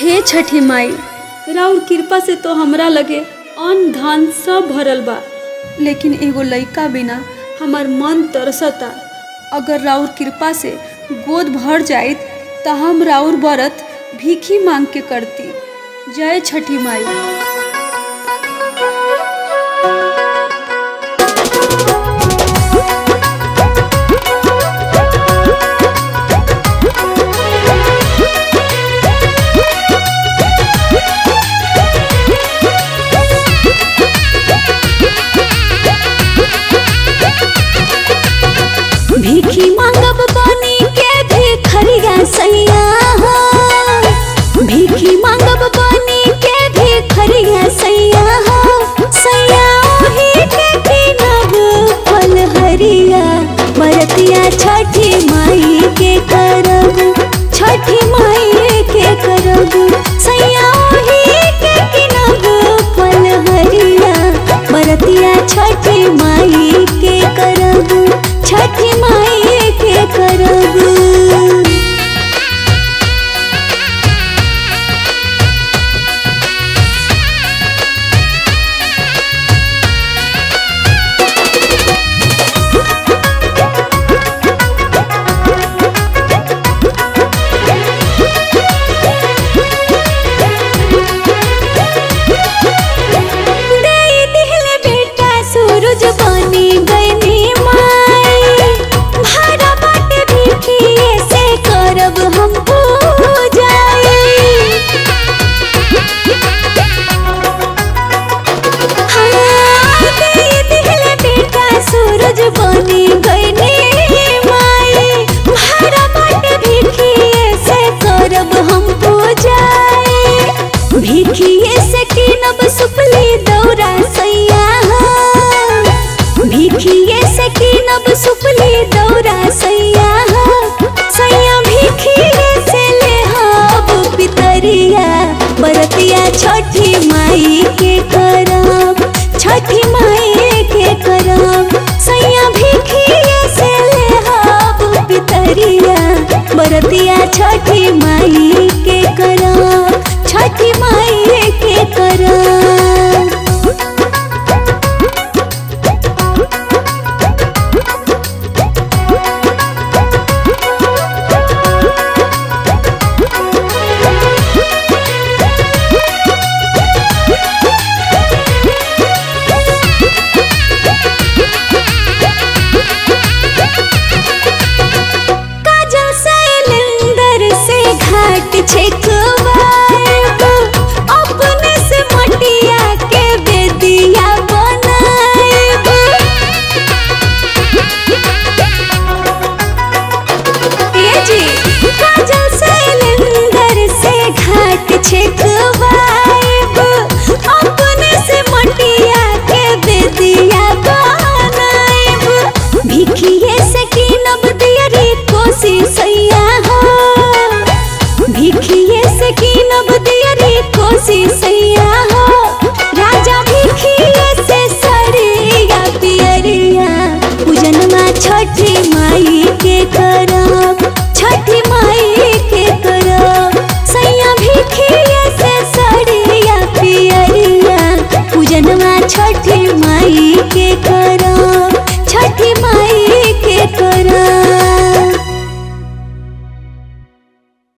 हे छठी माई राउर कृपा से तो हमरा लगे अन्न धान सब भरल बा लेकिन एगो लइका बिना हमार मन तरसता अगर राउर कृपा से गोद भर जाइत त हम राउर व्रत भीखी मांग के करती जय छठी माई भीखी मांगब बनी के भिखरिया सैया हो भीखी मांगब बनी के भिखरिया सैया हो सैया ओही के किनब फल हरिया बरतिया छठी माई के करब छठी माई के करब सैया ओही के किनब फल हरिया बरतिया छठी माई के करब छठी माई के करब दई दिहले बेटा सूरज बनी गईनी माई भाड़ा बाटे भिखिए से करब हम पूजाई हाँ, दई दिहले बेटा सूरज बनी गईनी माई भाड़ा बाटे भिखिए से करब हम पूजाई भिखिए से किनब सुपली दौरा सैया हो। भिखिए से किनब सुपली दौरा सैया हो। सैया भिखिए से ले हब पितरिया बरतिया छठी माई